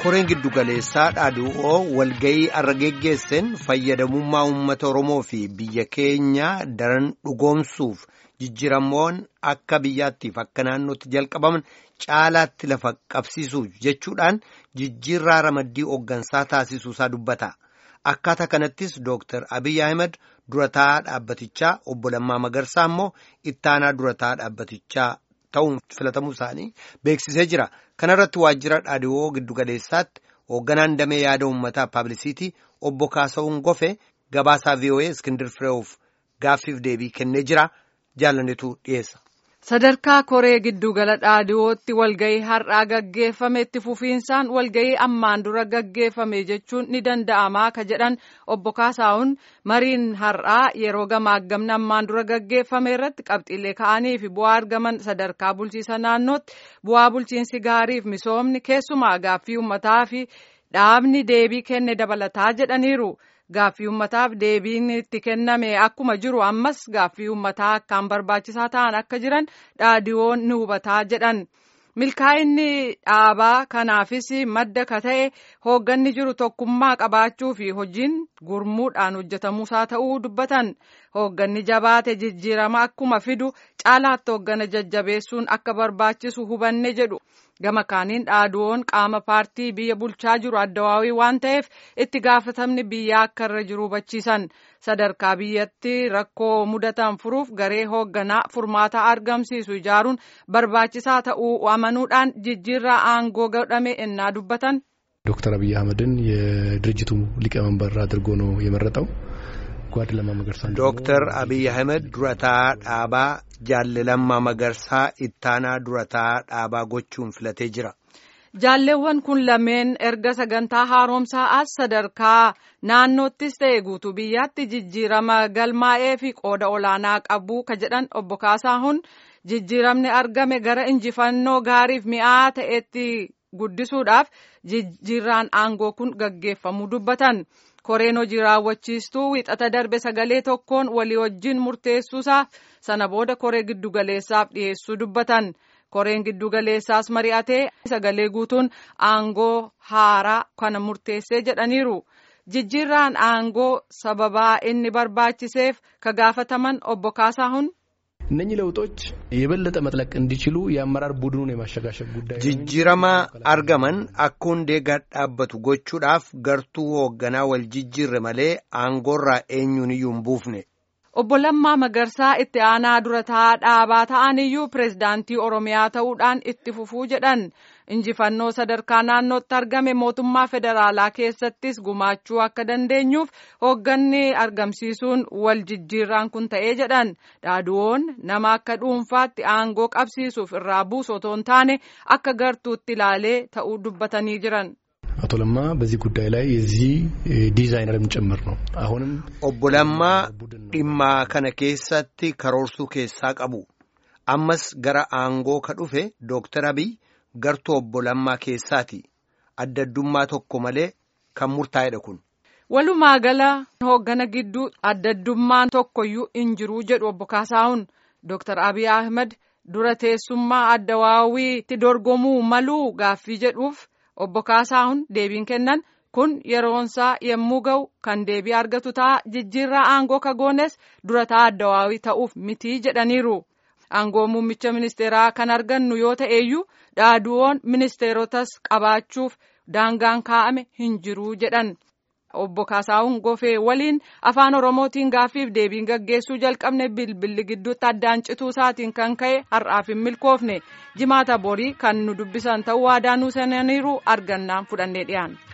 koreen giddugaleessaa dhaadhu'oo walgayii arra geggeesseen fayyadamummaa uummata oromoo fi biyya keenya daran dhugoomsuuf jijjiiramoon akka biyyaattiif akka naannootti jalqabaman caalaatti lafa qabsiisuuf jechuudhaan jijjiirraa ramaddii hooggansaa taasisuusaa dubbata. Akkaataa kanattis Dooktar Abiy Ahmed durataa dhaabbatichaa obbo Lammaa Magarsaa immoo ittaanaa durataa dhaabbatichaa ta'uun filatamuu isaanii beeksisee jira. Kana irratti waajjira dhaadhiwoo giddugaleessaatti hoogganaan damee yaada uummataa paablisiitii obbo Kaasa'uun Gofe gabaasaa VOA Iskindir Fireewof gaaffiif deebii kennee jira. Jaalannetu dhiyeessa. Sadarkaa koree giddugala dhaadhiwootti walgahii har'aa gaggeeffame itti fufiinsaan walgahii ammaan dura gaggeeffame jechuun ni danda'amaa ka jedhan obbo Kaasaa'uun mariin har'aa yeroo gamaagamni ammaan dura gaggeeffame irratti qabxiilee ka'anii fi bu'aa argaman sadarkaa bulchiisa naannootti bu'aa bulchiinsi gaariif misoomni keessumaa gaaffii uummataa fi dhaabni deebii kenne dabalataa jedhaniiru. Gaaffii uummataaf deebiin itti kenname akkuma jiru ammas gaaffii uummataa akkaan barbaachisaa ta'an akka jiran dhaadhiwoon ni hubataa jedhan. Milkaa'inni dhaabaa kanaafis madda ka ta'e hoogganni jiru tokkummaa qabaachuu fi hojiin gurmuudhaan hojjetamuusaa ta'uu dubbatan. Hoogganni jabaate jijjiirama akkuma fidu caalaatti hooggana jajjabeessuun akka barbaachisu hubanne jedhu. Gama kaaniin dhaadhiwoon qaama paartii biyya bulchaa jiru addawaawii waan ta'eef itti gaafatamni biyyaa akka irra jiru hubachiisan. Sadarkaa biyyatti rakkoo mudatan furuuf garee hoogganaa furmaata argamsiisu ijaaruun barbaachisaa ta'uu amanuudhaan jijjiirraa aangoo godhame ennaa dubbatan. ዶክተር አብይ አህመድን የድርጅቱ ሊቀመንበር አድርጎ ነው የመረጠው። ጓድ ለማ መገርሳ ዶክተር አብይ አህመድ durataa dhaabaa jaalle lammaa magarsaa ittaanaa durataa dhaabaa gochuun filatee jira. Jaalleewwan kun lameen erga sagantaa haaromsaa as sadarkaa naannoottis ta'e guutuu biyyaatti jijjiirama galmaa'ee fi qooda olaanaa qabu ka jedhan obbo Kaasaahun jijjiiramni argame gara injifannoo gaariif mi'aa ta'etti guddisuudhaaf jijjiirraan aangoo kun gaggeeffamuu dubbatan. Koreen hojii raawwachiistuu wixata darbe sagalee tokkoon walii wajjin murteessuusaaf sana booda koree giddugaleessaaf dhiyeessuu dubbatan. Koreen giddugaleessaas mari'atee sagalee guutuun aangoo haaraa kana murteessee jedhaniiru. Jijjiirraan aangoo sababaa inni barbaachiseef ka gaafataman obbo Kaasaahun. እነኚህ ለውጦች የበለጠ መጥለቅ እንዲችሉ የአመራር ቡድኑን የማሸጋሸግ ጉዳይ jijjiirama argaman akka hundee gad dhaabbatu gochuudhaaf gartuu hoogganaa wal jijjiirre malee aangoorraa eenyuun iyyuu hin buufne. Obbo Lammaa Magarsaa itti aanaa durataa dhaabaa ta'an iyyuu pireezidaantii Oromiyaa ta'uudhaan itti fufuu jedhan. Injifannoo sadarkaa naannootti argame mootummaa federaalaa keessattis gumaachuu akka dandeenyuuf hoogganni argamsiisuun wal jijjiirraan kun ta'ee jedhan. Dhaadhiwoon nama akka dhuunfaatti aangoo qabsiisuuf irraa buusu otoo hin taane akka gartuutti ilaalee ta'uu dubbatanii jiran. አቶ ለማ በዚህ ጉዳይ ላይ የዚህ ዲዛይነርም ጭምር ነው። አሁንም Obbo Lammaa dhimmaa kana keessatti karoorsuu keessaa qabu. Ammas gara aangoo ka dhufe Dooktar Abiy gartuu obbo Lammaa keessaati. Addaddummaa tokko malee kan murtaa'edha kun. Walumaa gala hooggana gidduu addaddummaan tokkoyyuu hin jiru jedhu obbo Kaasaahun. Dooktar Abiy Ahmed dura teessummaa addawaawiitti dorgomuu maluu gaaffii jedhuuf obbo Kaasaahun deebiin kennan kun yeroonsaa yommuu ga'u kan deebii argatu ta'a jijjiirraa aangoo kagoones durataa addawaawii ta'uuf mitii jedhaniiru. Aangoo muummicha ministeeraa kan argannu yoo ta'eeyyuu dhaadhiwoon ministeerotas qabaachuuf daangaan kaa'ame hin jiru jedhan. Obbo Kaasaahun Gofee waliin afaan Oromootiin gaaffiif deebiin gaggeessuu jalqabne bilbilli gidduutti addaan cituu isaatiin kan ka'e har'aaf hin milkoofne jimaata borii kan nu dubbisan ta'uu waadaa nuu seenaniiru argannaan fudhannee dhiyaanna.